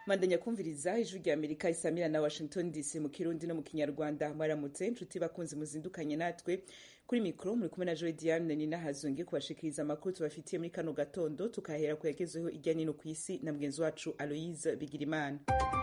mandanya kumviriza ijwi rya amerika isamira na washington dc mu kirundi no mu kinyarwanda mwaramutse inshuti bakunzi muzindukanye natwe kuri mikoro muri kumwe na joe diane ni nahazunge kubashikiriza amakuru tubafitiye muri kano gatondo tukahera ku yagezeho irya nino ku isi na mugenzi wacu aloise bigirimana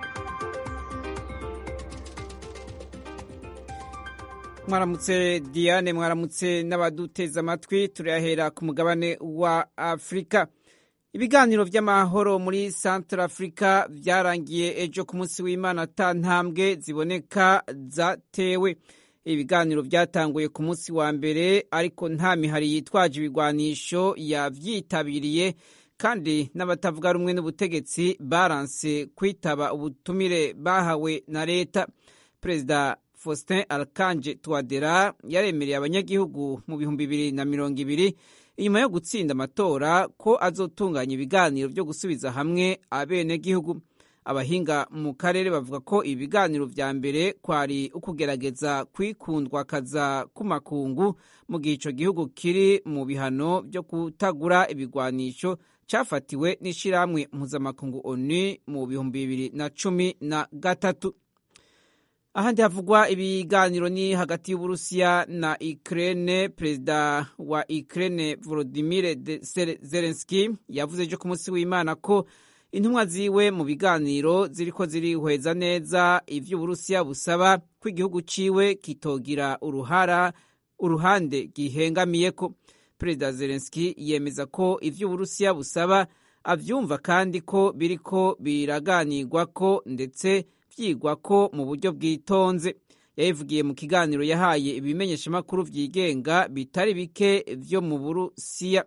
mwaramutse diane mwaramutse n'abaduteza amatwi turayahera ku mugabane wa afurika ibiganiro by'amahoro muri centre afurika byarangiye ejo ku munsi w'imana ata ntambwe ziboneka zatewe ibiganiro byatanguye ku munsi wa mbere ariko nta mihari yitwaje ibigwanisho yavyitabiriye kandi n'abatavuga rumwe n'ubutegetsi baranse kwitaba ubutumire bahawe na leta perezida faustin alkanje twadera yaremereye abanyagihugu mu bihumbi bibiri na mirongo ibiri inyuma yo gutsinda amatora ko azotunganya ibiganiro byo gusubiza hamwe abenegihugu abahinga mu karere bavuga ko ibi biganiro vya mbere kwari ukugerageza kwikundwakaza k'umakungu mu gihe ico gihugu kiri mu bihano byo kutagura ibigwanisho cafatiwe n'ishirahamwe mpuzamakungu onu mu bihumbi bibiri na cumi na gatatu ahandi havugwa ibiganiro ni hagati y'uburusiya na ukraine perezida wa ukraine volodimir zelenski yavuze ejo ku munsi w'imana ko intumwa ziwe mu biganiro ziriko zirihweza neza ivyo uburusiya busaba ko igihugu ciwe kitogira uruhara uruhande gihengamiyeko perezida zelenski yemeza ko ivyo uburusiya busaba avyumva kandi ko biriko biraganirwako ndetse vyigwa ko mu buryo bwitonze yabivugiye mu kiganiro yahaye ibimenyeshamakuru vyigenga bitari bike vyo mu burusiya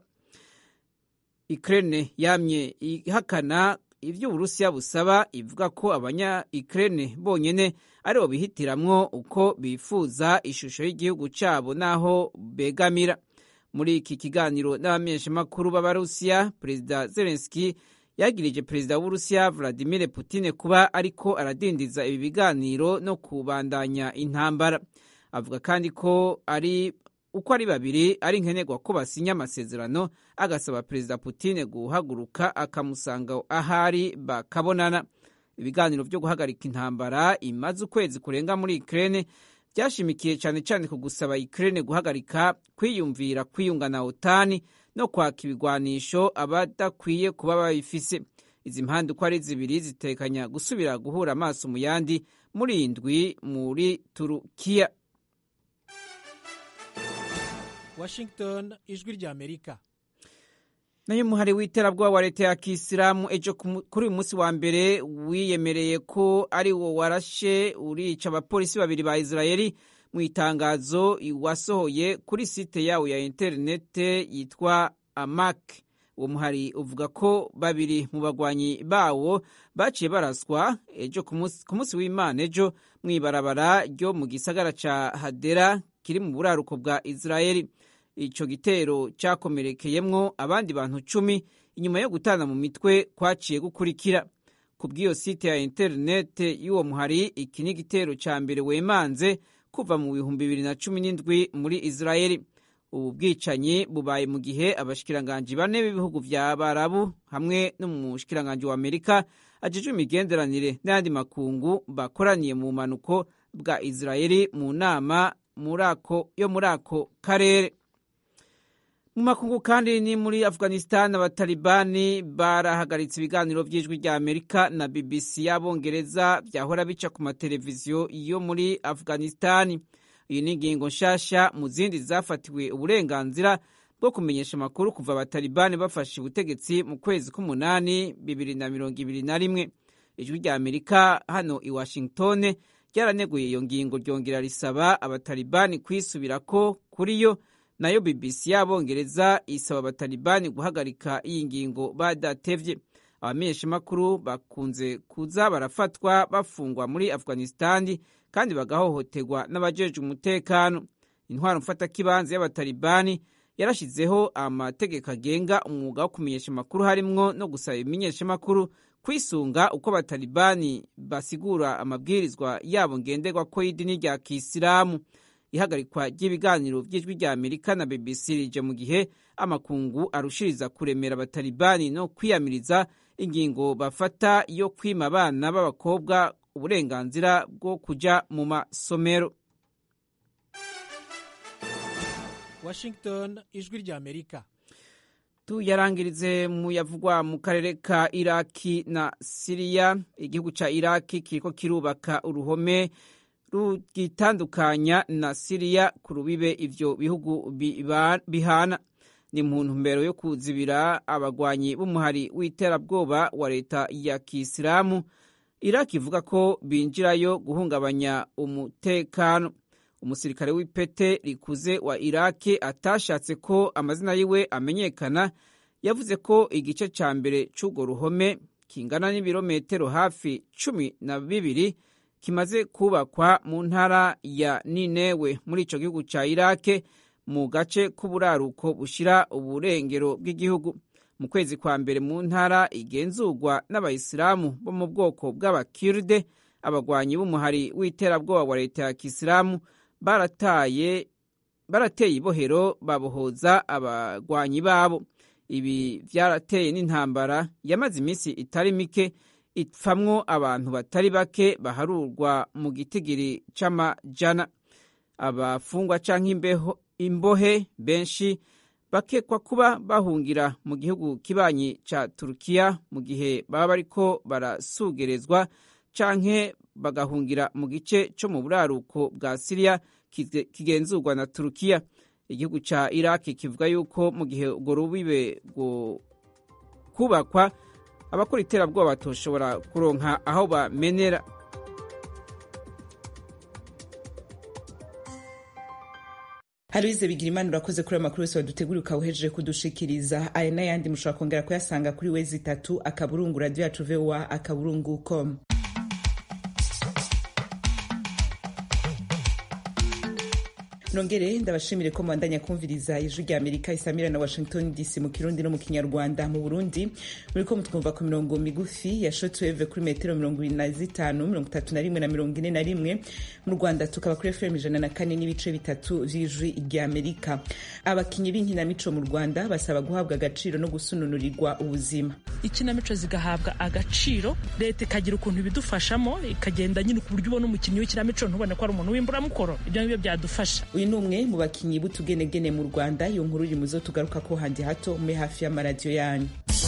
ukraine yamye ihakana ivyo uburusiya busaba ivuga ko abanya ukraine bonyene aribo bihitiramwo uko bifuza ishusho y'igihugu cabo n'aho begamira muri iki kiganiro n'abamenyeshamakuru b'abarusiya perezida zelenski yagirije perezida w'uburusiya vladimir putin kuba ariko aradindiza ibi biganiro no kubandanya intambara avuga kandi ko ari uko ari babiri ari nkenerwa ko basinya amasezerano agasaba perezida putin guhaguruka akamusanga ahari bakabonana ibiganiro byo guhagarika intambara imaze ukwezi kurenga muri ukraine byashimikiye cyane cyane ku gusaba ukraine guhagarika kwiyumvira kwiyunga na otani no kwaka ibigwanisho abadakwiye kuba babifise izi mpande uko ari zibiri zitekanya gusubira guhura amaso mu yandi muri indwi muri turukiya washington ijwi rya amerika nayo umuhari w'iterabwoba wa leta ya kisilamu ejo kuri uyu munsi wa mbere wiyemereye ko ari wo warashe urica abapolisi babiri ba israeli mu itangazo wasohoye kuri site yawo ya interinete yitwa amak uwo muhari uvuga ko babiri mu bagwanyi bawo baciye baraswa ejo ku munsi w'imana ejo mu ibarabara ryo mu gisagara ca hadera kiri mu buraruko bwa israeli ico gitero cyakomerekeyemwo abandi bantu cumi inyuma yo gutana mu mitwe kwaciye gukurikira ku bw'iyo site ya interinete y'uwo muhari iki ni igitero ca mbere wemanze kuva mu bihumbi bibiri na cumi n'indwi muri israeli ubu bwicanyi bubaye mu gihe abashikiranganji bane b'ibihugu vya barabu hamwe n'umushikiranganji wa amerika ajejwe imigenderanire n'ayandi makungu bakoraniye mu bumanuko bwa israeli mu nama yo muri ako karere mu makungu kandi ni muri afghanistan abatalibani barahagaritse ibiganiro by'ijwi rya amerika na bbc y'abongereza byahora bica ku mateleviziyo yo muri afghanistan iyi ni ingingo nshasha mu zindi zafatiwe uburenganzira bwo kumenyesha amakuru kuva abatalibani bafashe ubutegetsi mu kwezi k'umunani bibiri na mirongo ibiri na rimwe ijwi rya amerika hano i washington ryaraneguye iyo ngingo ryongera risaba abatalibani kwisubirako kuri yo nayo bbc y'abongereza isaba abatalibani guhagarika iyi ngingo badatevye abamenyeshamakuru bakunze kuza barafatwa bafungwa muri afghanistani kandi bagahohoterwa n'abajejwe umutekano intwaro mfatakibanza y'abatalibani yarashizeho amategeko agenga umwuga wo kumenyesha amakuru harimwo no gusaba ibimenyeshamakuru kwisunga uko abatalibani basigura amabwirizwa yabo ngenderwa ko y'idini rya kisilamu ihagarikwa ry'ibiganiro by'ijwi rya amerika na bbc rije mu gihe amakungu arushiriza kuremera abatalibani no kwiyamiriza ingingo bafata yo kwima abana b'abakobwa uburenganzira bwo kujya mu masomero washington ijwi rya amerika tuyarangirize mu yavugwa mu karere ka iraki na siriya igihugu ca iraki kiriko kirubaka uruhome rugitandukanya na siriya ku rubibe ivyo bihugu bihana ni mu ntumbero yo kuzibira abagwanyi b'umuhari w'iterabwoba wa leta ya kisilamu iraki ivuga ko binjirayo guhungabanya umutekano umusirikare w'ipete rikuze wa iraki atashatse ko amazina yiwe amenyekana yavuze ko igice ca mbere c'urwo ruhome kingana n'ibirometero hafi cumi na bibiri kimaze kubakwa mu ntara ya ninewe muri ico gihugu ca irake mu gace k'uburaruko bushira uburengero bw'igihugu mu kwezi kwa mbere mu ntara igenzurwa n'abayisilamu bo mu bwoko bw'abakirde abagwanyi b'umuhari w'iterabwoba wa leta ya kisilamu barataye barateye ibohero babohoza abagwanyi babo ibi vyarateye n'intambara yamaze iminsi itari mike ipfamwo abantu batari bake baharurwa mu gitigiri c'amajana abafungwa canke imbeho imbohe benshi bakekwa kuba bahungira mu gihugu kibanyi ca turukiya mu gihe baba bariko barasugerezwa canke bagahungira mu gice co mu buraruko bwa siriya kigenzurwa na turukiya igihugu ca iraki kivuga yuko mu gihe urwo rubibe rwo kubakwa abakora iterabwoba batoshobora kuronka aho bamenera Aloise Bigirimana urakoze kuri amakuru yose waduteguriye ukawuhejeje kudushikiriza aya n'ayandi mushobora kongera kuyasanga kuri wezi itatu akaburungu radio yacu voa akaburungu com nongere ndabashimire ko mwandanya kumviriza ijwi rya amerika isamira na washington dc mu kirundi no mu kinyarwanda mu burundi muriko mutwumva ku mirongo migufi ya shotweve kuri metero mirongo ibiri na zitanu mirongo itatu na rimwe na mirongo ine na rimwe mu rwanda tukaba kuri fm ijana na kane n'ibice bitatu vy'ijwi rya amerika abakinyi b'inkinamico mu rwanda basaba guhabwa agaciro no gusununurirwa ubuzima ikinamico zigahabwa agaciro leta ikagira ukuntu ibidufashamo ikagenda nyine ku buryo ubona umukinnyi w'ikinamico ntubone ko ari umuntu w'imburamukoro ibyo ngibyo byadufasha uyu ni umwe mu bakinyi b'utugenegene mu rwanda iyo nkuru iri mu zo tugaruka ko handi hato muri hafi y'amaradiyo yanyu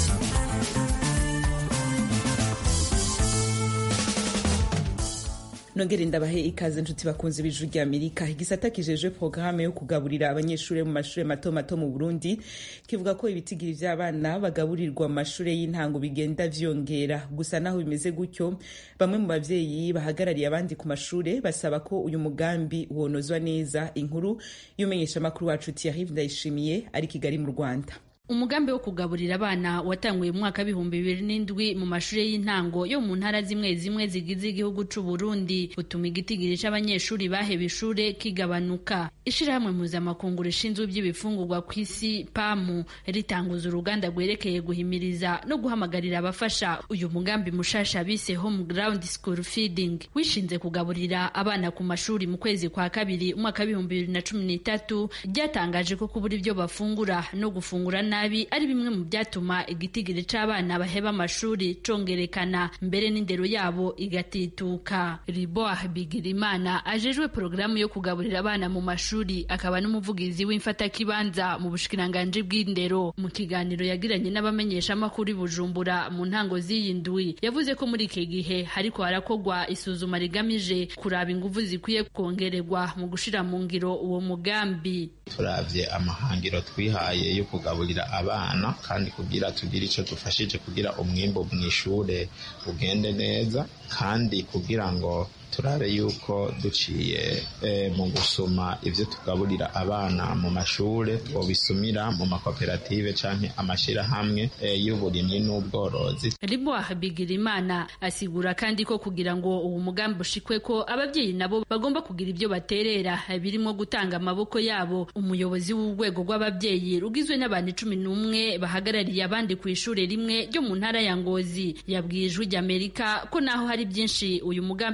nongere ndabahe ikaze inshuti bakunze b'ijwi rya amerika igisata kijejwe porogaramu yo kugaburira abanyeshuri mu mashuri mato mato mu burundi kivuga ko ibitigiri vy'abana bagaburirwa mu mashuri y'intango bigenda vyongera gusa naho bimeze gutyo bamwe mu bavyeyi bahagarariye abandi ku mashure basaba ko uyu mugambi wonozwa neza inkuru y'umenyeshamakuru wacu Thierry Ndayishimiye ari kigali mu rwanda umugambi wo kugaburira abana watanguye mu mwaka w'ibihumbi bibiri n'indwi mu mashuri y'intango yo mu ntara zimwe zimwe zigize igihugu c'u Burundi utuma igitigiri c'abanyeshuri baheba ishure kigabanuka ishirahamwe mpuzamakungu rishinzwe iby'ibifungurwa ku isi pamu ritanguza uruganda rwerekeye guhimiriza no guhamagarira abafasha uyu mugambi mushasha bise home ground school feeding wishinze kugaburira abana ku mashuri mu kwezi kwa kabiri umwaka w'ibihumbi bibiri na cumi n'itatu ryatangaje ko kubura ibyo bafungura no gufungura nabi ari bimwe mu byatuma igitigiri c'abana baheba amashuri congerekana mbere n'indero yabo igatituka riboah bigirimana ajejwe porogaramu yo kugaburira abana mu mashuri akaba n'umuvugizi w'imfatakibanza mu bushikiranganji bw'indero mu kiganiro yagiranye n'abamenyeshamakuru i bujumbura mu ntango z'iyi ndwi yavuze ko muri iki gihe hariko harakorwa isuzuma rigamije kuraba inguvu zikwiye kongererwa mu gushira mu ngiro uwo mugambi turavye amahangiro twihaye yo kugaburira abana kandi kugira tugire icyo dufashije kugira umwimbo mu ishure ugende neza kandi kugira ngo turabe yuko duciye mu gusoma ibyo tugaburira abana mu mashure twobisumira mu makoperative canke amashirahamwe y'uburimyi n'ubworozi riboah bigirimana asigura kandi ko kugira ngo uwo mugambi ushikwe ko ababyeyi nabo bagomba kugira ibyo baterera birimo gutanga amaboko yabo umuyobozi w'urwego rw'ababyeyi rugizwe n'abantu cumi n'umwe bahagarariye abandi ku ishure rimwe ryo mu ntara ya ngozi yabwiye ijwi ry'amerika ko naho hari byinshi uyu mugambi wafashe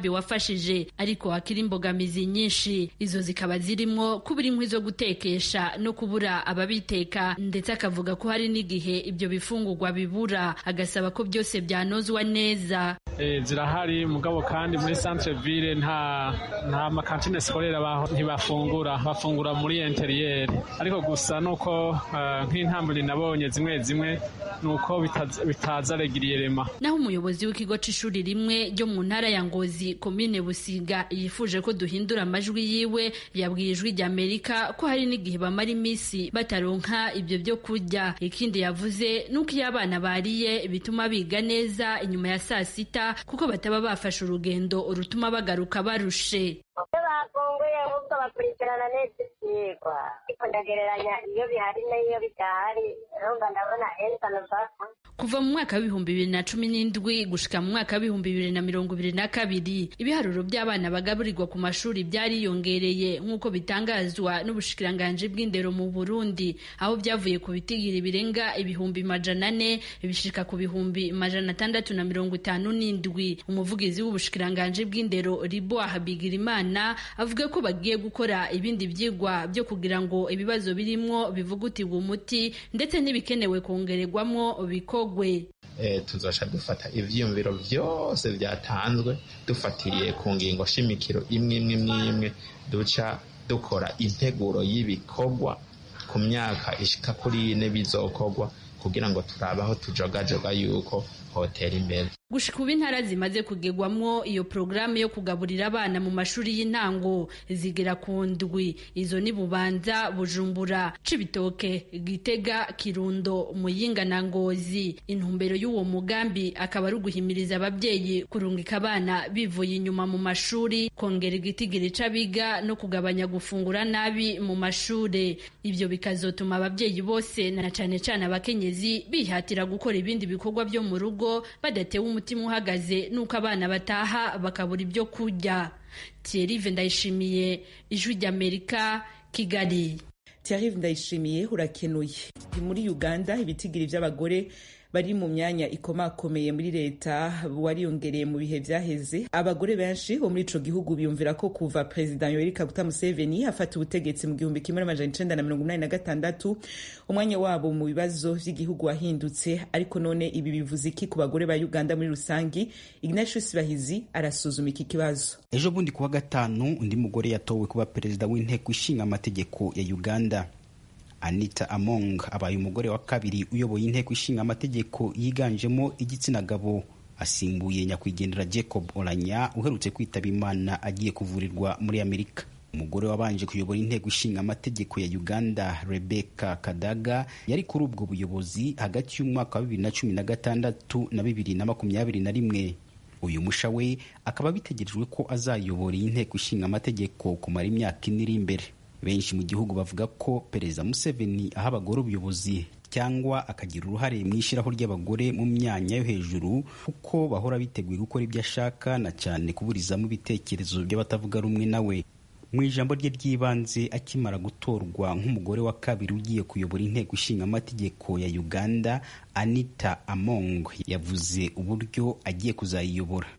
byarafashije ariko hakiri imbogamizi nyinshi izo zikaba zirimwo kubura inkwi zo gutekesha no kubura ababiteka ndetse akavuga ko hari n'igihe ibyo bifungurwa bibura agasaba ko byose byanozwa neza e, zirahari mugabo kandi muri centre ville nta nta makantine sikorera ntibafungura bafungura muri interieur ariko gusa nuko uh, nk'intambwe nabonye zimwe zimwe nuko bitaza, bitaza regiriyerema naho umuyobozi w'ikigo c'ishuri rimwe ryo mu ntara ya Ngozi komine Busiga yifuje ko duhindura amajwi yiwe yabwiye ijwi rya Amerika ko hari n'igihe bamara iminsi bataronka ibyo byo kurya ikindi yavuze nuko iyo abana bariye bituma biga neza inyuma ya saa sita kuko bataba bafashe urugendo rutuma bagaruka barushe iyo bafunguye ahubwo bakurikirana neza ibyigwa ariko ndagereranya iyo bihari n'iyo bidahari urumva ndabona esano baka kuva mu mwaka w'ibihumbi bibiri na cumi n'indwi gushika mu mwaka w'ibihumbi bibiri na mirongo ibiri na kabiri ibiharuro by'abana bagaburirwa ku mashuri byariyongereye nk'uko bitangazwa n'ubushikiranganji bw'indero mu burundi aho byavuye ku bitigiri birenga ibihumbi majana ane bishika ku bihumbi majana atandatu na mirongo itanu n'indwi umuvugizi w'ubushikiranganji bw'indero riboah bigirimana avuga ko bagiye gukora ibindi byigwa byo kugira ngo ibibazo birimwo bivugutirwe umuti ndetse n'ibikenewe kongererwamwo bikorwa tuzasha dufata ibyiyumviro byose byatanzwe dufatiriye ku ngingo shimikiro imwe imwe imwe imwe duca dukora integuro y'ibikorwa ku myaka ishika kuri ine bizokorwa kugira ngo turabe aho tujogajoga yuko hotera imbere gushika ubu intara zimaze kugegwamwo iyo porogaramu yo kugaburira abana mu mashuri y'intango zigera ku ndwi izo ni bubanza bujumbura cibitoke gitega kirundo muyinga na ngozi intumbero y'uwo mugambi akaba ari uguhimiriza ababyeyi kurungika abana bivuye inyuma mu mashuri kongera igitigiri c'abiga no kugabanya gufungura nabi mu mashuri ibyo bikazotuma ababyeyi bose na cane cane abakenyezi bihatira gukora ibindi bikorwa byo mu rugo badatewe umutima uhagaze nuko abana bataha bakabura ibyo kurya Thierry ndayishimiye ijwi ry'Amerika Kigali Thierry ndayishimiye urakenuye muri Uganda ibitigiri by'abagore bari mu myanya ikomakomeye muri leta wariyongereye mu bihe byaheze abagore benshi bo muri ico gihugu biyumvira ko kuva perezida yoweri kaguta museveni afata ubutegetsi mu gihumbi kimwe n'amajana icenda na mirongo inani na gatandatu umwanya wabo mu bibazo vy'igihugu wahindutse ariko none ibi bivuze iki ku bagore ba uganda muri rusangi ignatius bahizi arasuzuma iki kibazo ejo bundi kuwa gatanu undi mugore yatowe kuba perezida w'inteko ishinga amategeko ya uganda anita among abaye umugore wa kabiri uyoboye inteko ishinga amategeko yiganjemo igitsina gabo asimbuye nyakwigendera jacob oranya uherutse kwitaba imana agiye kuvurirwa muri amerika umugore wabanje kuyobora inteko ishinga amategeko ya uganda rebecca kadaga yari kuri ubwo buyobozi hagati y'umwaka wa bibiri na cumi na gatandatu na bibiri na makumyabiri na rimwe uyu musha we akaba bitegerejwe ko azayobora iyi nteko ishinga amategeko kumara imyaka ine iri imbere benshi mu gihugu bavuga ko perezida museveni aha abagore ubuyobozi cyangwa akagira uruhare mu ishyiraho ry'abagore mu myanya yo hejuru kuko bahora biteguye gukora ibyo ashaka na cyane kuburizamo ibitekerezo by'abatavuga rumwe nawe mu ijambo rye ry'ibanze akimara gutorwa nk'umugore wa kabiri ugiye kuyobora inteko ishinga amategeko ya uganda anita among yavuze uburyo agiye kuzayiyobora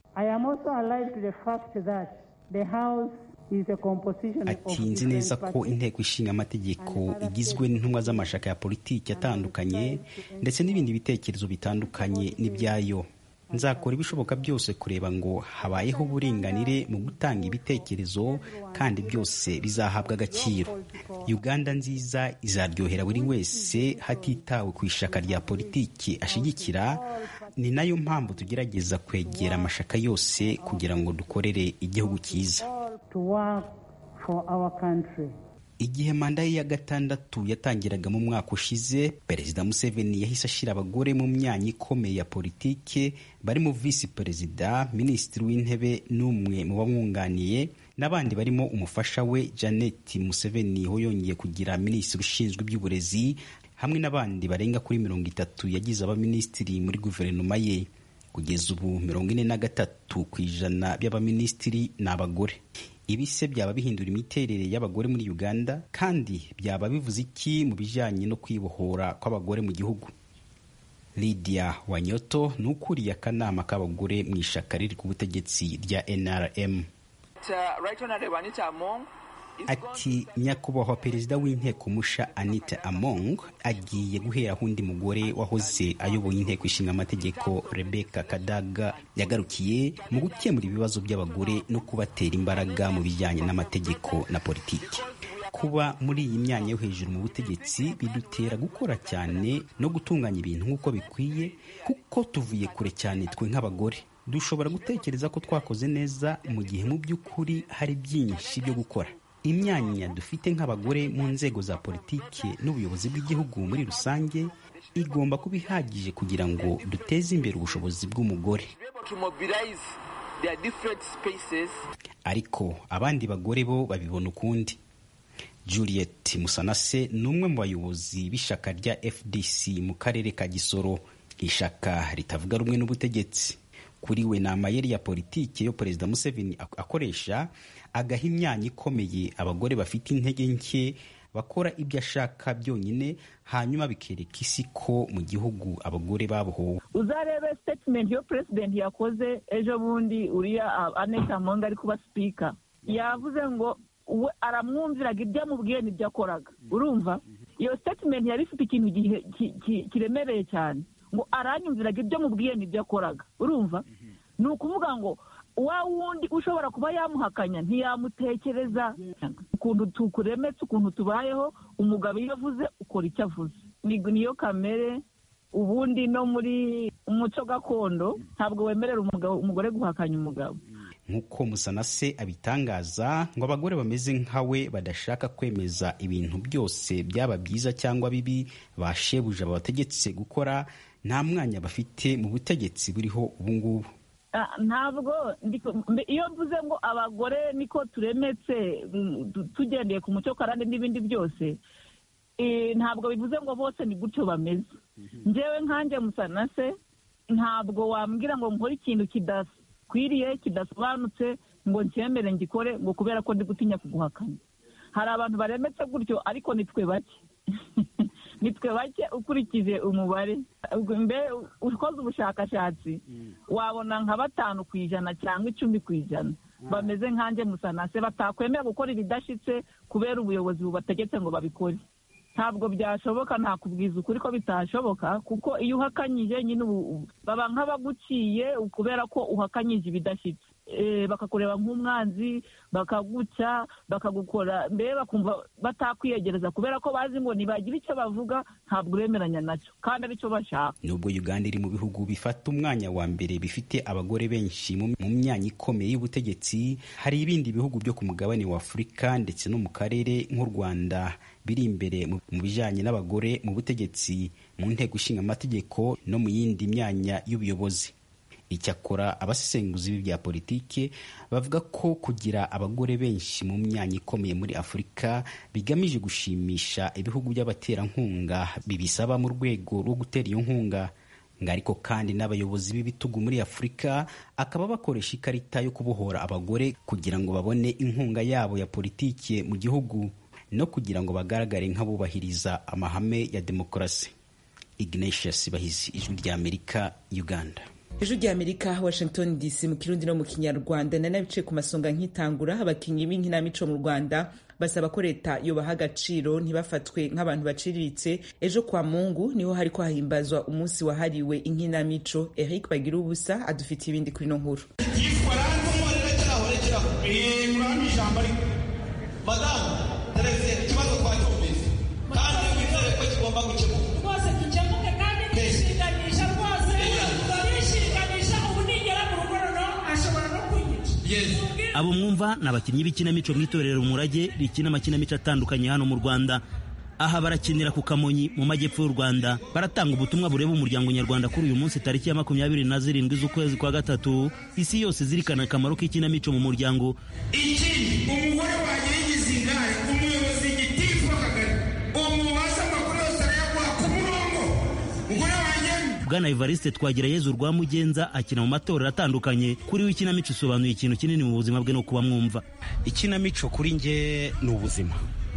ati nzi neza ko inteko ishinga amategeko igizwe n'intumwa z'amashaka ya politiki atandukanye ndetse n'ibindi bitekerezo bitandukanye n'ibyayo nzakora ibishoboka byose kureba ngo habayeho uburinganire mu gutanga ibitekerezo kandi byose bizahabwa agaciro uganda nziza izaryohera buri wese hatitawe ku ishaka rya politiki ashigikira ni nayo mpamvu tugerageza kwegera amashaka yose kugira ngo dukorere igihugu cyiza igihe manda ye ya gatandatu yatangiraga mu mwaka ushize perezida museveni yahise ashyira abagore mu myanya ikomeye ya politike barimo visi perezida minisitiri w'intebe n'umwe mu bamwunganiye n'abandi barimo umufasha we janet museveni ho yongeye kugira minisitiri ushinzwe iby'uburezi hamwe n'abandi barenga kuri mirongo itatu yagize abaminisitiri muri guverinoma ye kugeza ubu mirongo ine na gatatu ku ijana by'abaminisitiri ni abagore ibi se byaba bihindura imiterere y'abagore muri uganda kandi byaba bivuze iki mu bijyanye no kwibohora kw'abagore mu gihugu lydia wanyoto ni ukuriye akanama k'abagore mu ishaka riri ku butegetsi rya nrm ati nyakubahwa perezida w'inteko musha anita among agiye guheraho undi mugore wahoze ayoboye inteko ishinga amategeko rebeka kadaga yagarukiye mu gukemura ibibazo by'abagore no kubatera imbaraga mu bijyanye n'amategeko na politiki kuba muri iyi myanya yo hejuru mu butegetsi bidutera gukora cyane no gutunganya ibintu nk'uko bikwiye kuko tuvuye kure cyane twe nk'abagore dushobora gutekereza ko twakoze neza mu gihe mu by'ukuri hari byinshi byo gukora imyanya dufite nk'abagore mu nzego za politiki n'ubuyobozi bw'igihugu muri rusange igomba kuba ihagije kugira ngo duteze imbere ubushobozi bw'umugore ariko abandi bagore bo babibona ukundi juliet musanase ni umwe mu bayobozi b'ishyaka rya fdc mu karere ka gisoro ishyaka ritavuga rumwe n'ubutegetsi kuri we ni amayeri ya politiki yo perezida museveni akoresha agaha imyanya ikomeye abagore bafite intege nke bakora ibyo ashaka byonyine hanyuma bikereka isi ko mu gihugu abagore babohowe uzarebe statement yo president yakoze ejo bundi uriya aneta monga ari kuba sipika yavuze ngo we aramwumviraga ibyo amubwiye n'ibyo akoraga urumva iyo statement yari ifite ikintu kiremereye cyane ngo aranyumviraga ibyo mubwiye n'ibyo akoraga urumva ni ukuvuga ngo wa wundi ushobora kuba yamuhakanya ntiyamutekereza ukuntu tukuremetse ukuntu tubayeho umugabo iyo avuze ukora icyo avuze niyo kamere ubundi no muri umuco gakondo ntabwo wemerera umugore guhakanya umugabo nk'uko musanase abitangaza ngo abagore bameze nkawe badashaka kwemeza ibintu byose byaba byiza cyangwa bibi bashebuja babategetse gukora nta mwanya bafite mu butegetsi buriho ubu ngubu ntabwo iyo mvuze ngo abagore niko turemetse tugendeye ku muco karande n'ibindi byose ntabwo bivuze ngo bose ni gutyo bameze ngewe nkanjye musanase ntabwo wambwira ngo nkore ikintu kidakwiriye kidasobanutse ngo ncyemere ngikore ngo kubera ko ndi gutinya kuguhakanya hari abantu baremetse gutyo ariko nitwe bake nitwe bake ukurikije umubare mbere ukoze ubushakashatsi wabona nka batanu ku ijana cyangwa icumi ku ijana bameze nkanjye musanase batakwemera gukora ibidashyitse kubera ubuyobozi bubategetse ngo babikore ntabwo byashoboka ntakubwiza ukuri ko bitashoboka kuko iyo uhakanyije nyine baba nk'abaguciye kubera ko uhakanyije ibidashyitse bakakureba nk'umwanzi bakaguca bakagukora mbere bakumva batakwiyegereza kubera ko bazi ngo nibagira icyo bavuga ntabwo uremeranya nacyo kandi aricyo bashaka nubwo uganda iri mu bihugu bifata umwanya wa mbere bifite abagore benshi mu myanya ikomeye y'ubutegetsi hari ibindi bihugu byo ku mugabane wa afurika ndetse no mu karere nk'u rwanda biri imbere mu bijyanye n'abagore mu butegetsi mu nteko ishinga amategeko no mu yindi myanya y'ubuyobozi icyakora abasesenguzi b'ibya politiki bavuga ko kugira abagore benshi mu myanya ikomeye muri afurika bigamije gushimisha ibihugu by'abaterankunga bibisaba mu rwego rwo gutera iyo nkunga ngo ariko kandi n'abayobozi b'ibitugu muri afurika akaba bakoresha ikarita yo kubohora abagore kugira ngo babone inkunga yabo ya politiki mu gihugu no kugira ngo bagaragare nk'abubahiriza amahame ya demokarasi ignatius bahizi ijwi ry'amerika uganda ijwi ry'amerika washington dc mu kirundi no mu kinyarwanda nanabice ku masonga nk'itangura abakinnyi b'inkinamico mu rwanda basaba ko leta yobaha agaciro ntibafatwe nk'abantu baciriritse ejo kwa mungu niho hariko hahimbazwa umunsi wahariwe inkinamico eric bagira ubusa adufitiye ibindi kuri ino nkuru madamu tereze ikibazo twacyumvise kandi wizere ko kigomba gukemuka rwose gikemuke kandi nishinganisha rwose nishinganisha ubu nigera mu rugo noneho ashobora no kunyica abo mwumva ni abakinnyi b'ikinamico mu itorero umurage rikina amakinamico atandukanye hano mu rwanda aha barakinira ku kamonyi mu majyepfo y'u rwanda baratanga ubutumwa bureba umuryango nyarwanda kuri uyu munsi tariki ya makumyabiri na zirindwi z'ukwezi kwa gatatu isi yose izirikana akamaro k'ikinamico mu muryango ikindi umugore wanjye yigize ingare umuyobozi gitifu w'akagari umubasha amakuru yose arayaguha ku murongo umugore wanjye bwana evariste twagirayezu rwa mugenza akina mu matorero atandukanye kuri we ikinamico isobanuye ikintu kinini mu buzima bwe no kuba mwumva ikinamico kuri nge ni ubuzima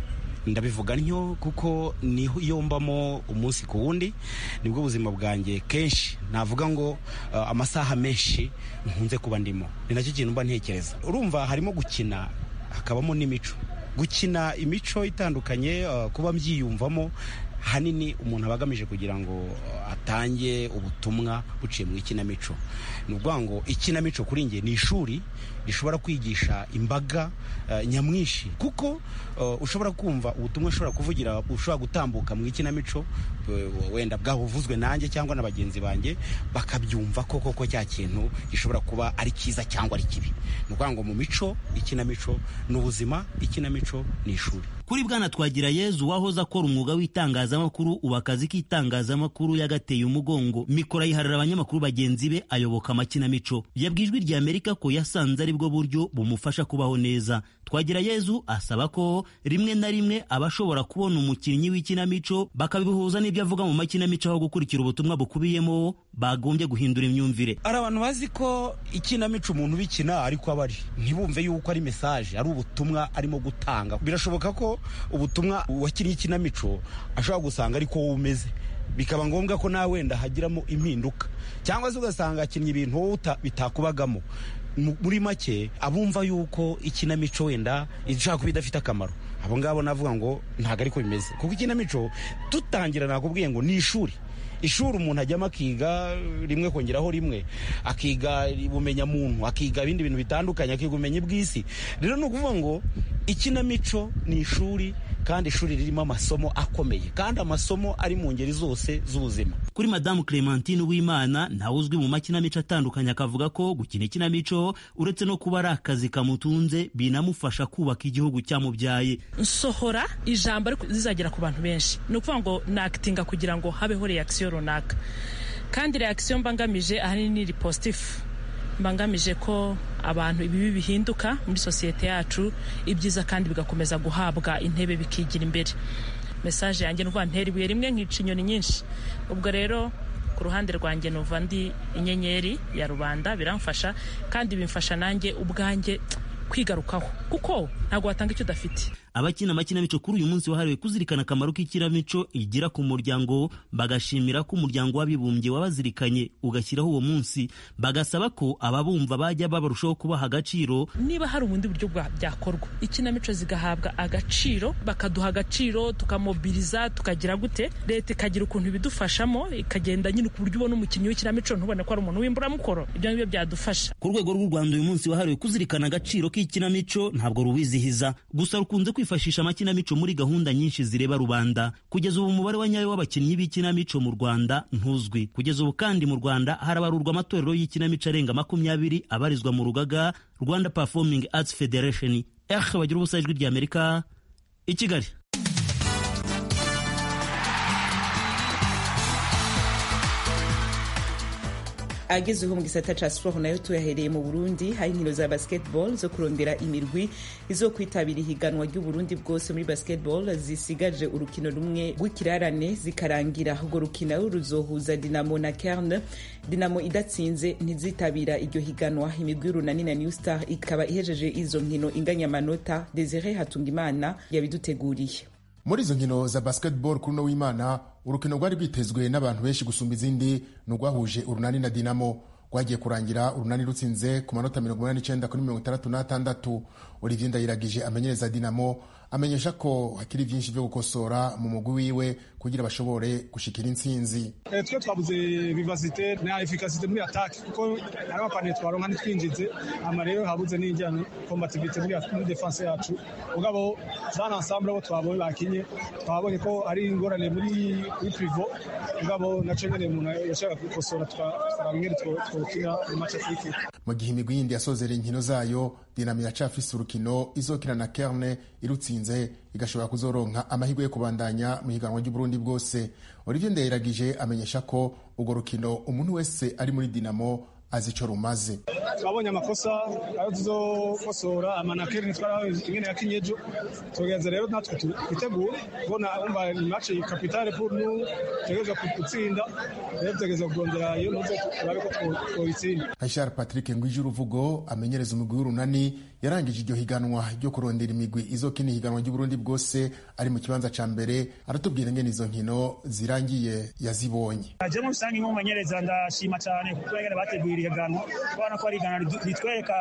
ndabivuga ntyo kuko niho iyo mbamo umunsi ku wundi nibwo buzima bwanjye kenshi navuga ngo uh, amasaha menshi nkunze kuba ndimo ni nacyo kintu mba ntekereza urumva harimo gukina hakabamo n'imico gukina imico itandukanye uh, kuba mbyiyumvamo hanini umuntu aba agamije kugira ngo atange ubutumwa buciye mu ikinamico ni ukuvuga ngo ikinamico kuri nge ni ishuri rishobora kwigisha imbaga uh, nyamwinshi kuko uh, ushobora kumva ubutumwa ushobora kuvugira ushobora gutambuka mu ikinamico uh, wenda bwabuvuzwe nanjye cyangwa na bagenzi banjye bakabyumva ko koko cya kintu gishobora kuba ari cyiza cyangwa ari kibi ni ukuvuga ngo mu mico ikinamico ni ubuzima ikinamico ni ishuri kuri bwana twagira yezu wahoze akora umwuga w'itangazamakuru ubu akazi k'itangazamakuru yagateye umugongo mikoro ayiharira abanyamakuru bagenzi be ayoboka amakinamico yabwiye ijwi rya amerika ko yasanze ari bwo buryo bumufasha kubaho neza twagira yezu asaba ko rimwe na rimwe aba ashobora kubona umukinnyi w'ikinamico bakabihuza n'ibyo avuga mu makinamico aho gukurikira ubutumwa bukubiyemo bagombye guhindura imyumvire hari abantu bazi ko ikinamico umuntu ubikina ariko aba ari ntibumve yuko ari mesaje ari ubutumwa arimo gutanga birashoboka ko ubutumwa wakinnye ikinamico ashobora gusanga ariko wowe umeze bikaba ngombwa ko nawe wenda hagiramo impinduka cyangwa se ugasanga akinnye ibintu wowe bitakubagamo muri make abumva yuko ikinamico wenda ishobora kuba idafite akamaro abo ngabo navuga ngo ntabwo ariko bimeze kuko ikinamico dutangira nakubwiye ngo ni ishuri ishuri umuntu ajyamo akiga rimwe kongeraho rimwe akiga ubumenyamuntu akiga ibindi bintu bitandukanye akiga ubumenyi bw'isi rero ni ukuvuga ngo ikinamico ni ishuri kandi ishuri ririmo amasomo akomeye kandi amasomo ari mu ngeri zose z'ubuzima kuri madamu clementine w'imana ntawe uzwi mu makinamico atandukanye akavuga ko gukina ikinamico uretse no kuba ari akazi kamutunze binamufasha kubaka igihugu cyamubyaye nsohora ijambo ariko zizagera ku bantu benshi ni ukuvuga ngo nakitinga kugira ngo habeho reakisiyo runaka kandi reakisiyo mbangamije ahanini ni ripositifu mbangamije ko abantu ibibi bihinduka muri sosiyete yacu ibyiza kandi bigakomeza guhabwa intebe bikigira imbere mesaje yanjye nuva ntera ibuye rimwe nkica inyoni nyinshi ubwo rero ku ruhande rwanjye nuva ndi inyenyeri ya rubanda biramfasha kandi bimfasha nanjye ubwanjye kwigarukaho kuko ntabwo watanga icyo udafite abakina amakinamico kuri uyu munsi wahariwe kuzirikana akamaro k'ikinamico igira ku muryango bagashimira ko umuryango w'abibumbye wabazirikanye ugashyiraho uwo munsi bagasaba ko ababumva bajya babarushaho kubaha agaciro niba hari ubundi buryo byakorwa ikinamico zigahabwa agaciro bakaduha agaciro tukamobiriza tukagira gute leta ikagira ukuntu ibidufashamo ikagenda nyine ku buryo ubona umukinnyi w'ikinamico ntubone ko ari umuntu w'imburamukoro ibyo ngibyo byadufasha ku rwego rw'u rwanda uyu munsi wahariwe kuzirikana agaciro k'ikinamico ntabwo ruwizihiza gusa rukunze kwifashisha amakinamico muri gahunda nyinshi zireba rubanda kugeza ubu umubare wa nyayo w'abakinnyi b'ikinamico mu rwanda ntuzwi kugeza ubu kandi mu rwanda harabarurwa amatorero y'ikinamico arenga makumyabiri abarizwa mu rugaga rwanda performing arts federation eh bagira ubusa ijwi ry'amerika i kigali agezeho mu gisata ca sport nayo tuyahereye mu burundi hari inkino za basketball zo kurondera imirwi izo kwitabira ihiganwa ry'uburundi bwose muri basketball zisigaje urukino rumwe rw'ikirarane zikarangira urwo rukino ruzohuza dinamo na kerne dinamo idatsinze ntizitabira iryo higanwa imigwi y'urunani na new star ikaba ihejeje izo nkino inganya amanota desire hatungimana yabiduteguriye muri izo nkino za basketball kuri uno w'imana urukino rwari rwitezwe n'abantu benshi gusumba izindi ni urwahuje urunani na dinamo rwagiye kurangira urunani rutsinze ku manota mirongo inani n'icyenda kuri mirongo itandatu n'atandatu olivier ndayiragije amenyereza dinamo amenyesha ko hakiri byinshi byo gukosora mu mugwi wiwe kugira bashobore gushikira intsinzi twe twabuze vivasite na efikasite muri atake kuko hari amapaniye twaronka ntitwinjize ama rero habuze n'ijyanye kombativite muri defanse yacu mugabo zana ensemble abo twabonye bakinye twabonye ko ari ingorane muri kuri privo mugabo naco nyene umuntu yashaka gukosora tukaraba ingene twokina mu mace afurika mu gihe imigwi yindi yasozera inkino zayo dinamo iracafise urukino izokina na kerne irutsinze igashobora kuzoronka amahirwe yo kubandanya mu higanwa ry'uburundi bwose olivier ndayiragije amenyesha ko urwo rukino umuntu wese ari muri dinamo azi ico rumaze twabonye amakosa ayo tuzokosora amanakeri ntitwarahawe ingene yakinye ejo tugerageza rero natwe twitegure kubona umva ni match kapitale pour nous tugerageza gutsinda rero tugerageza kurondera iyo nuze turabe ko twobitsinda Richard Patrick Ngwije uruvugo amenyereza umugwi w'urunani yarangije iryo higanwa ryo kurondera imigwi izokina ihiganwa ry'uburundi bwose ari mu kibanza ca mbere aratubwira ingene izo nkino zirangiye yazibonye je mu rusange nk'umumenyereza ndashima cyane kuko ingene bateguye iri higanwa kubona ko ari higanwa ritwereka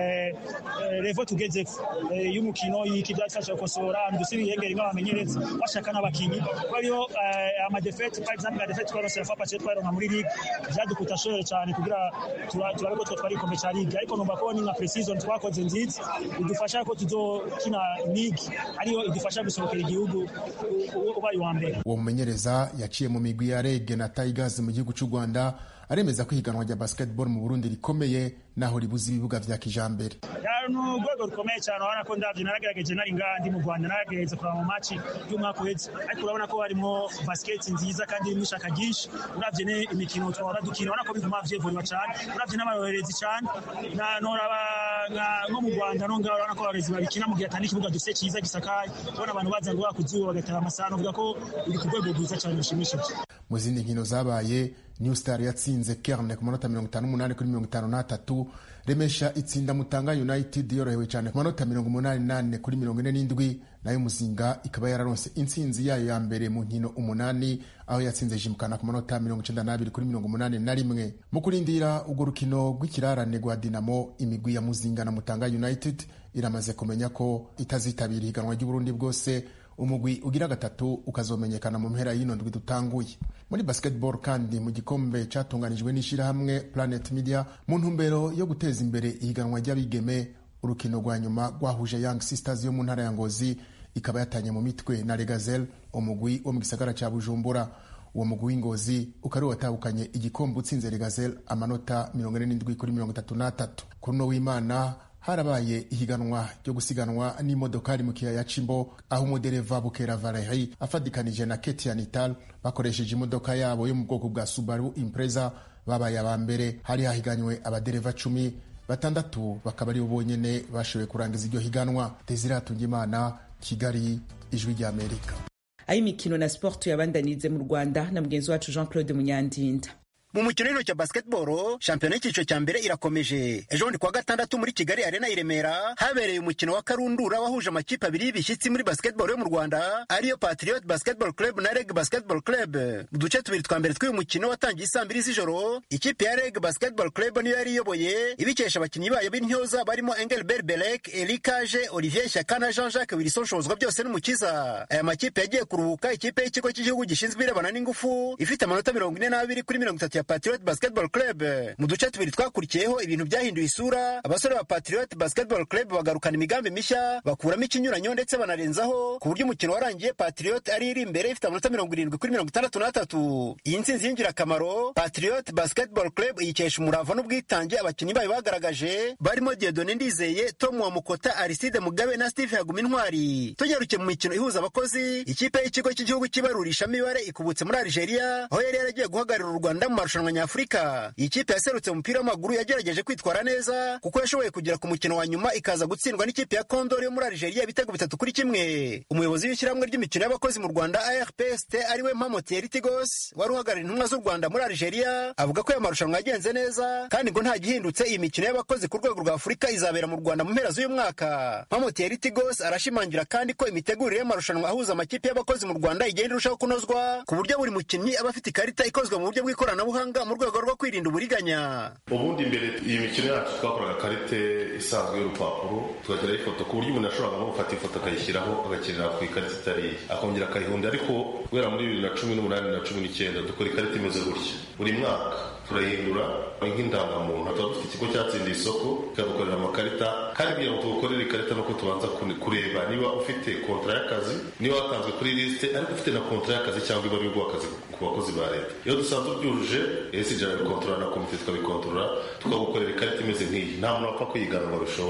revo tugezeko y'umukino y'iki byadufasha gukosora dusubira ihengeri nk'abamenyereza bashaka n'abakinyi kuko ariyo amadefete par exemple nka defete twarose ya fapace twaronka muri ligue vyadukuta shore cyane kugira turabe ko twari ikombe ca ligue ariko numva ko ni nka pre-season twakoze nziza idufasha ko tuzokina ligue ariyo idufasha gusohokera igihugu ubaye uwa mbere uwo mumenyereza yaciye mu migwi ya rege na tigers mu gihugu cy'u rwanda aremeza ko ihiganwa rya basketball mu burundi rikomeye naho ribuze ibibuga vya kijambere ni urwego rukomeye cyane urabona ko ndabyo naragerageje nari ngaha ndi mu rwanda naragerageza kureba mu maci y'umwaka uhetse ariko urabona ko harimo basiketi nziza kandi irimo ishaka ryinshi uravye ne imikino twahora dukina urabona ko biguma vyevuriwa cyane uravye n'abarorerezi cyane noraba nko mu rwanda no ngaho urabona ko abarorezi babikina mu gihe atari ikibuga dufite cyiza gisakaye ubona abantu baza ngo bakuzuba bagatera amasaha uvuga ko biri ku rwego rwiza cyane rushimishije mu zindi nkino zabaye new star yatsinze kerne ku manota mirongo itanu n'umunani kuri mirongo itanu n'atatu remesha itsinda mutanga united yorohewe cyane ku manota mirongo umunani n'ane kuri mirongo ine n'indwi nayo muzinga ikaba yararonse intsinzi yayo ya mbere mu nkino umunani aho yatsinze jimukana ku manota mirongo icenda n'abiri kuri mirongo umunani na rimwe mu kurindira urwo rukino rw'ikirarane rwa dinamo imigwi ya muzinga na mutanga united iramaze kumenya ko itazitabira ihiganwa ry'uburundi bwose umugwi ugira gatatu ukazomenyekana mu mpera y'ino ndwi dutanguye muri basketball kandi mu gikombe cyatunganijwe n'ishyirahamwe planet media mu ntumbero yo guteza imbere ihiganwa ry'abigeme urukino rwa nyuma rwahuje young sisters yo mu ntara ya ngozi ikaba yatanye mu mitwe na regazel umugwi wo mu gisagara cya bujumbura uwo mugwi w'ingozi ukaba ari watahukanye igikombe utsinze regazel amanota mirongo ine n'indwi kuri mirongo itatu n'atatu kuri uno w'imana harabaye ihiganwa ryo gusiganwa n'imodokari mu kiyaya c'imbo aho umudereva bukera valeri afadikanije na ketia nital bakoresheje imodoka yabo yo mu bwoko bwa subaru impreza babaye aba mbere hari hahiganywe abadereva cumi batandatu bakaba aribo bonyene bashoboye kurangiza iryo higanwa desiratunga imana kigali ijwi ry'amerika ay'imikino na sport yabandanirize mu rwanda na mugenzi wacu jean claude munyandinda mu mukino w'intoki cya basketball shampiyona y'icyiciro cya mbere irakomeje ejo bundi kuwa gatandatu muri kigali arena i remera habereye umukino wa karundura wahuje amakipe abiri y'ibishyitsi muri basketball yo mu rwanda ariyo patriot basketball club na reg basketball club mu duce tubiri twa mbere tw'uyu mukino watangiye isaa mbiri z'ijoro ikipe ya reg basketball club niyo yari iyoboye ibikesha abakinnyi bayo b'intyoza barimo engelbert belek erikaje olivier shyaka na jean jacques wilson shozwa byose n'umukiza aya makipe yagiye kuruhuka ikipe y'ikigo cy'igihugu gishinzwe irebana n'ingufu ifite amanota mirongo ine n'abiri kuri mirongo itatu ya Patriot Basketball Club. Mu duce tubiri twakurikiyeho ibintu byahinduye isura, abasore ba Patriot Basketball Club bagarukana imigambi mishya, bakuramo ikinyuranyo ndetse banarenzaho ku buryo umukino warangiye Patriot ari iri imbere ifite amanota mirongo irindwi kuri mirongo itandatu n'atatu. Iyi ntsinzi y'ingirakamaro Patriot Basketball Club yikesha umurava n'ubwitange abakinnyi bayo bagaragaje barimo Dieudonne Ndizeye, Tom Wamukota, Aristide Mugabe na Steve Haguma Intwari. Tugeruke mu mikino ihuza abakozi, ikipe y'ikigo cy'igihugu cy'ibarurishamibare ikubutse muri Algeria, aho yari yaragiye guhagararira u Rwanda mu marushanwa nyafurika iyi kipe yaserutse umupira w'amaguru yagerageje kwitwara neza kuko yashoboye kugera ku mukino wa nyuma ikaza gutsindwa n'ikipe ya kondori yo muri algeria ibitego bitatu kuri kimwe umuyobozi w'ishyirahamwe ry'imikino y'abakozi mu rwanda arpst ariwe mpamo thierry tigos wari uhagarariye intumwa z'u rwanda muri algeria avuga ko aya marushanwa yagenze neza kandi ngo nta gihindutse iyi mikino y'abakozi ku rwego rwa afurika izabera mu rwanda mu mpera z'uyu mwaka mpamo thierry tigos arashimangira kandi ko imitegurire y'amarushanwa ahuza amakipe y'abakozi mu rwanda igenda irushaho kunozwa ku buryo buri mukinnyi aba afite ikarita ikozwe mu buryo bw'ikoranabuhanga mu rwego rwo kwirinda uburiganya ubundi mbere iyi mikino yacu twakoraga karite isanzwe y'urupapuro tugashyiraho ifoto ku buryo umuntu ashobora nko gufata ifoto akayishyiraho agakinira ku ikarita itari iye akongera akayihunda ariko guhera muri bibiri na cumi n'umunani na cumi n'icyenda dukora ikarita imeze gutya buri mwaka turahindura nk'indangamuntu tuba dufite ikigo cyatsindiye isoko kikadukorera amakarita kandi kugira ngo tugukorere ikarita nuko tubanza kureba niba ufite kontara y'akazi niba watanzwe kuri lisite ariko ufite na kontara y'akazi cyangwa iba ari akazi ku bakozi ba leta iyo dusanzwe ubyujuje esi ijana bikontorora na komite tukabikontorora tukagukorera ikarita imeze nk'iyi nta muntu wapfa kuyigana ngo abishobore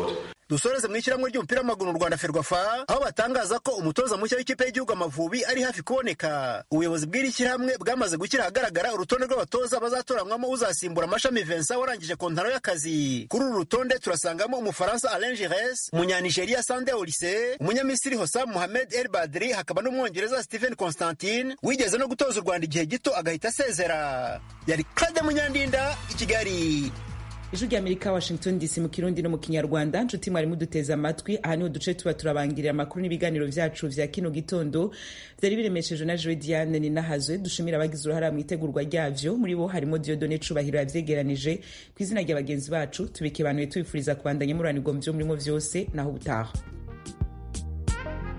dusoreze mu ishyirahamwe ry'umupira w'amaguru mu rwanda ferwafa aho batangaza ko umutoza mushya w'ikipe y'igihugu amavubi ari hafi kuboneka ubuyobozi bw'iri shyirahamwe bwamaze gushyira ahagaragara urutonde rw'abatoza bazatoranywamo uzasimbura amashami vincent warangije kontaro y'akazi kuri uru rutonde turasangamo umufaransa alain gires umunyanigeriya sande olise umunyamisiri hosam mohamed el badri hakaba n'umwongereza stephen constantine wigeze no gutoza u rwanda igihe gito agahita asezera yari claude munyandinda i kigali ijwi ry'amerika washington dc mu kirundi no mu kinyarwanda nshuti mwari muduteze amatwi aha niho duce tuba turabangirira amakuru n'ibiganiro vyacu vya kino gitondo vyari biremeshejwe na joe diane ninahazwe dushimira abagize uruhara mu itegurwa ryavyo muri bo harimo diodone cubahiro yavyegeranije ku izina rya bagenzi bacu tubikebanuye tubifuriza kubandanya muranirwa mu vyo murimo vyose naho ubutaha